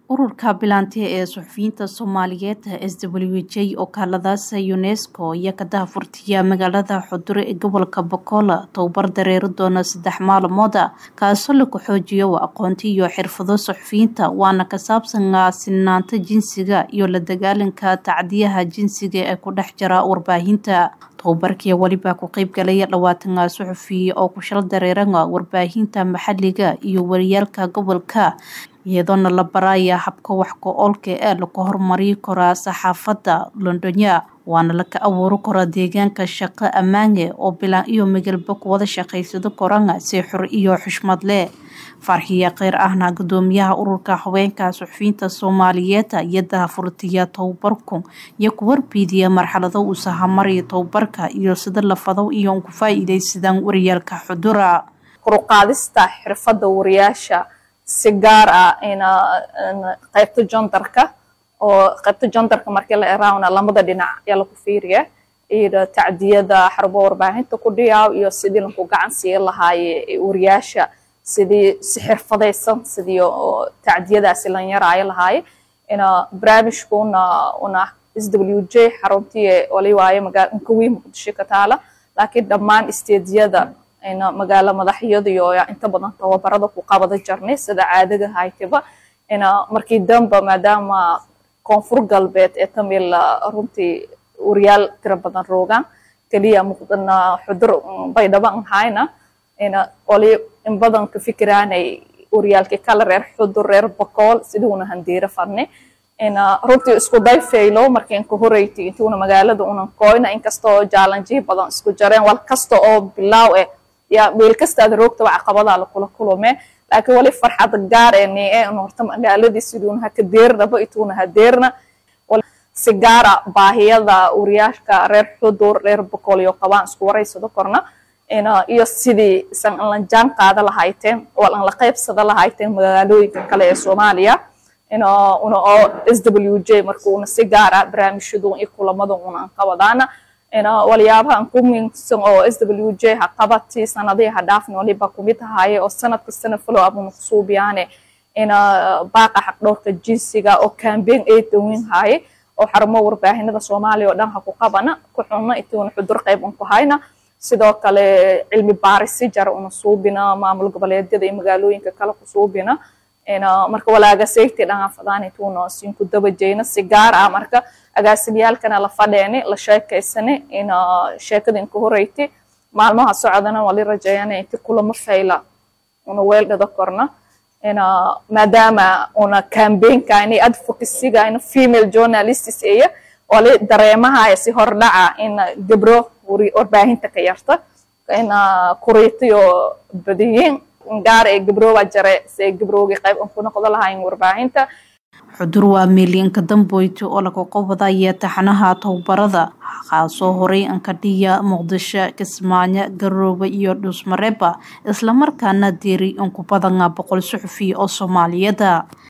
ururka bilaanti ee suxufiyiinta soomaaliyeed s w j oo kaaladaasa unesco iyo ka dahafurtiya magaalada xudure ee gobolka bokola tababar dareeri doona saddex maalmooda kaasoo lagu xoojiyo aqoonti iyo xirfado suxufiyiinta waana ka saabsanaa sinaanta jinsiga iyo la dagaalanka tacdiyaha jinsiga ee ku dhex jira warbaahinta tababarkii weliba ku qeybgalaya dhawaatana suxufiya oo ku shal dareerana warbaahinta maxaliga iyo wariyaalka gobolka iyadoona la baraya habka wax go-oolka ee lagu horumari karaa saxaafadda londonya waana laka abuuri karaa deegaanka shaqo ammaane oo bilaan iyo migalba kuwada shaqaysado korana si xur iyo xushmad leh farxiya kheyr ahna gudoomiyaha ururka haweenka suxufiyiinta soomaaliyeed iyo dahafurtiya tababarku iyo ku warbiidiya marxalado uu sahamariya tababarka iyo sida lafadow iyo ugu faa-iideysadaan wariyaalka xudura koruqaadista xirfadda wariyaasha si gaar ah ina qaybta jondarka oo qaybta jondarka markii la eraawna lamada dhinac ayaa lagu fiiriya iyo tacdiyada xarubo warbaahinta ku dhiyaaw iyo sidii lagu gacan siin lahaaye wariyaasha sidii si xirfadaysan sidii tacdiyadaasi lan yaraayo lahaaye ina barnaamijka una una s w j xaruntii wali waaye magaa inkawiin muqdisho ka taala laakiin dhammaan isteediyada ina magaalo madaxyadiyo inta badan tababarada ku qabada jarnay sida caadaga haytiba ina markii damba maadaama koonfur galbeed ee tamil runtii wariyaal tira badan roogaan keliya muqdana xudur baydhaba an hayna ina wali in badan ka fikiraanay wariyaalkii kala reer xudur reer bakool siduuna handiira fadni ina runtii isku day faylo markii inka horeyti intuuna magaalada unan koyna inkastoo jaalanjihi badan isku jareen wal kasta oo bilaaw eh ya meel kastaada roogtaba caqabadaa lakula kulume laakiin wali farxad gaar ee nie un horta magaaladii siduuna haka deernaba ituuna hadeerna si gaara baahiyada wariyaashka reer xudur reer bakool iyo qabaan isku waraysado korna iyo sidii isan an la jaan qaada lahayteen oo an la qaybsada lahayteen magaalooyinka kale ee soomaaliya una oo s w j marka una si gaara barnaamijyadu iyo kulamada una an qabadaana waliyaabaha an ku miinsan oo s w j ha qabati sanadihii ha dhaafni waliba kumid ahaaye oo sanad kastana follow up una kusuubiyaane ina baaqa xaqdhowrka jinsiga oo campaign ay dawin haaye oo xarumo warbaahinada soomaaliya oo dhan ha ku qabana ku xunna intuuna xudur qayb un ku hayna sidoo kale cilmi baarisi jara una suubina maamul goboleedyada iyo magaalooyinka kale ku suubina marka walaaga safety dhangafadaan intuuna sinku dabajeyna si gaar ah marka agaasimiyaalkana la fadheeni la sheekaysani ina sheekada inka horeyti maalmaha socdana wali rajeeyana inti kulamo fayla una weeldhada korna ina maadaama una campaignka ini advocacyga ina female journalists aya wali dareemahaya si hordhaca in gabro warbaahinta ka yarta ina kuriitiyo badiyiin gaar ee gabrooba jare si ay gabroogi qayb an ku noqdo lahayn warbaahinta xudur waa miilyanka damboyti oo laga qobadaya taxanaha tababarada kaasoo horay ankadhiya muqdisho kismaayo garoobe iyo dhuusmareeba islamarkaana diiri in ku badana boqol suxufiya oo soomaaliyada